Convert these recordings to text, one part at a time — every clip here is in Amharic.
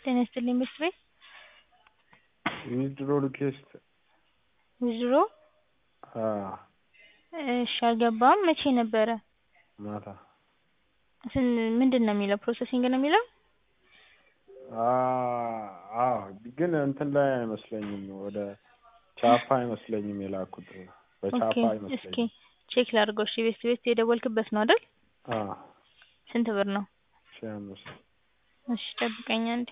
ጤና ይስጥልኝ ምክር ቤት ዊዝድሮ ሪኩዌስት ዊዝድሮ አዎ እሺ አልገባም መቼ ነበረ ማታ ስን ምንድን ነው የሚለው ፕሮሰሲንግ ነው የሚለው አዎ ግን እንትን ላይ አይመስለኝም ወደ ቻፓ አይመስለኝም የላኩት በቻፓ ኦኬ እስኪ አይመስለኝም ቼክ ላድርገው እሺ ቤት ቤት የደወልክበት ነው አይደል አዎ ስንት ብር ነው ሺህ አምስት እሺ ጠብቀኝ አንዴ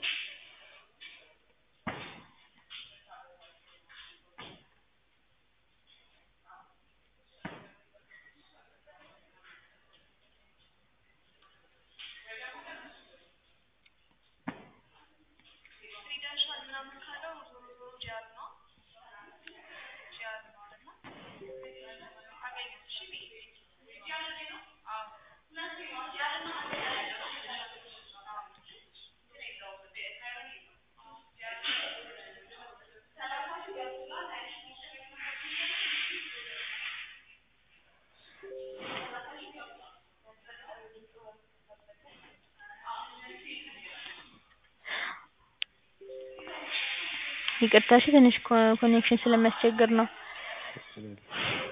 ይቅርታ እሺ ትንሽ ኮኔክሽን ስለሚያስቸግር ነው ችግር የለም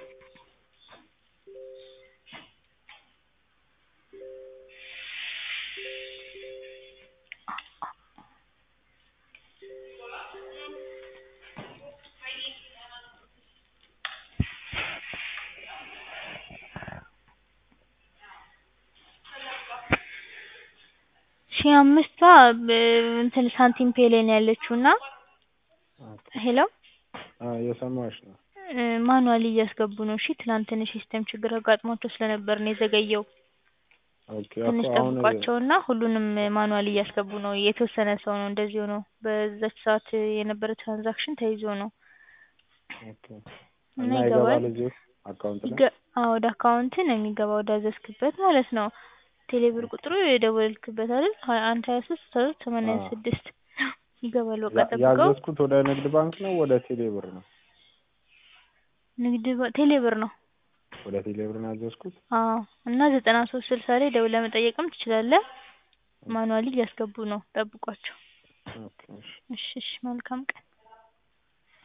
ሺህ አምስቷ እንትን ሳንቲም ፔይ ላይ ነው ያለችው እና ሄሎ አዎ እየሰማሁሽ ነው ማኑዋሊ እያስገቡ ነው እሺ ትናንት ትንሽ ሲስተም ችግር አጋጥሟቸው ስለነበር ነው የዘገየው ኦኬ ትንሽ እኮ አሁን ጠብቋቸውና ሁሉንም ማኑዋሊ እያስገቡ ነው የተወሰነ ሰው ነው እንደዚህ ሆኖ በዛች ሰዓት የነበረ ትራንዛክሽን ተይዞ ነው ኦኬ እና እና ይገባል ይገባል እዚሁ አካውንት ላይ ይገ- አዎ ወደ አካውንት ነው የሚገባው ወዳዘዝክበት ማለት ነው ቴሌብር ቁጥሩ የደወልክበት አይደል ሀያ አንድ ሀያ ሶስት አስራ ሁለት ሰማንያ አዎ ስድስት ይገባል በቃ ያ- ጠብቀው ያዘዝኩት ወደ ንግድ ባንክ ነው ወደ ቴሌ ብር ነው ንግድ ባ- ቴሌብር ነው ወደ ቴሌ ብር ነው ያዘዝኩት አዎ እና ዘጠና ሶስት ስልሳ ላይ ደውለህ መጠየቅም ትችላለህ ማኑዋሊ እያስገቡ ነው ጠብቋቸው ኦኬ እሺ እሺ እሺ መልካም ቀን